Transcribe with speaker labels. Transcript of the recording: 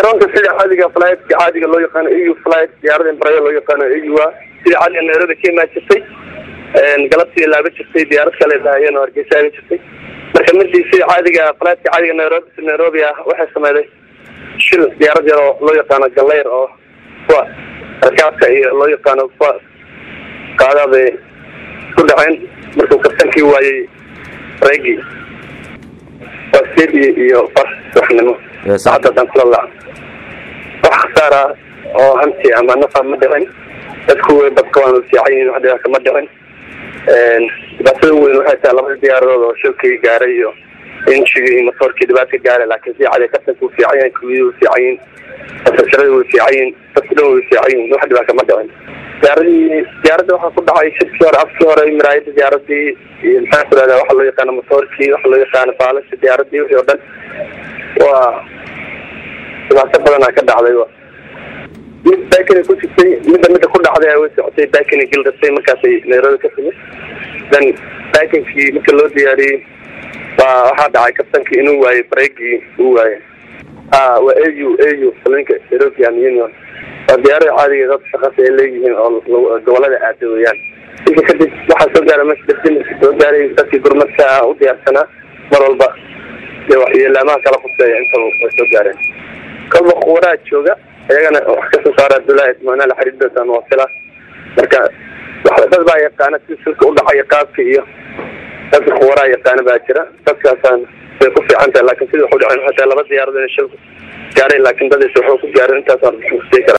Speaker 1: garoonka sida caadiga flytka caadiga loo yaqaano eu flyt diyaarada imbaraya loo yaqaano eua sida caadiga nairobi ka imaan jirtay galabtii laaba jirtay diyaarad kale daayeen oo hargeysa aga jirtay marka midii sida caadiga flytka caadiga nairobi si nairobi ah waxay sameyday shil diyaarad yar oo loo yaqaano galeyr oo kuwa rakaabka iyo loo yaqaano kuwa qaadaabay ku dhaceen markuu kabtankii waayey reegi waa sideed iyo far subaxnimo saacaddadan kula lac wax khasaara oo hanti ama nafa ma dhicin dadku badka waanu fiican yihin wax dhibaata ma dhicin dhibaatada weyn waxay tahay labada diyaaradood oo shilkii gaaray iyo injigii iyo motoorkii dhibaata gaaray laakiin si cadi kabtanka wuu fiican yahay kuwiyada way fiican yihin fasasharada way fiican yihin dadku dhan way fiican yihin wax dhibaata ma dhicin diyaaradii diyaaradda waxaa ku dhacay shirkii hore afkii hore miraayada diyaaradii iyo maxaa ku rahdaa waxa loo yaqaano motoorkii waxa loo yaqaano baalasha diyaaradii wixii oo dhan waa dhibaato badanaa ka dhacday mid baakina ku jirtay midda midda ku dhacday way socotay baakina gildasay markaasay nairobi ka timid then baakinkii marka loo diyaariyey waa waxaa dhacay kabtankii inuu waayey bareegii uu waayey a waa au au salinka european union waa diyaarada caadiga dad shaqasa ay leeyihiin oo gobolada aada weeyaan inka kadib waxaa soo gaara meesha darjimaka soo gaaray dadkii gurmadka u diyaarsanaa mar walba dee waxyeelaamaha kala quseeya intaba way soo gaareen kolba kuwaraa jooga iyagana wax kasoo saara abdullaahi ismaanaal xariidoodan waa fila marka dad baa yaqaana si silka udhacaya qaabka iyo dadka kuwaraa yaqaana baa jira dadkaasaan way ku fiican tahay laakin sida wax u dhaceen waxay tahay laba diyaarado inay shilku gaaray laakin dadays waxuu ku gaarin intaasaan kara